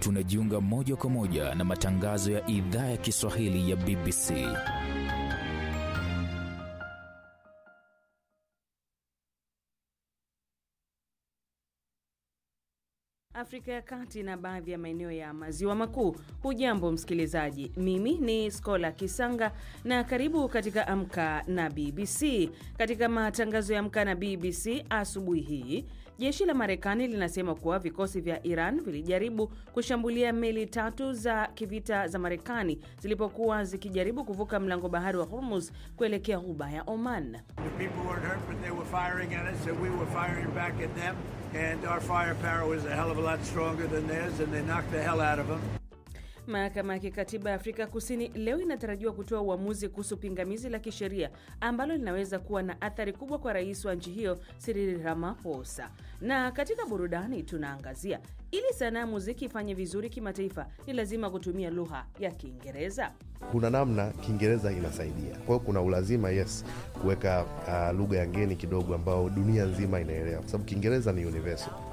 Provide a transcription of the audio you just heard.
tunajiunga moja kwa moja na matangazo ya idhaa ya Kiswahili ya BBC. Afrika ya Kati na baadhi ya maeneo ya maziwa makuu. Hujambo msikilizaji, mimi ni Skola Kisanga na karibu katika Amka na BBC. Katika matangazo ya Amka na BBC asubuhi hii, jeshi la Marekani linasema kuwa vikosi vya Iran vilijaribu kushambulia meli tatu za kivita za Marekani zilipokuwa zikijaribu kuvuka mlango bahari wa Hormuz kuelekea ghuba ya Oman. Mahakama ya kikatiba ya Afrika Kusini leo inatarajiwa kutoa uamuzi kuhusu pingamizi la kisheria ambalo linaweza kuwa na athari kubwa kwa rais wa nchi hiyo Cyril Ramaphosa. Na katika burudani tunaangazia, ili sanaa ya muziki ifanye vizuri kimataifa ni lazima kutumia lugha ya Kiingereza. Kuna namna Kiingereza inasaidia, kwa hiyo kuna ulazima yes kuweka uh, lugha ya ngeni kidogo ambao dunia nzima inaelewa, kwa sababu Kiingereza ni universal.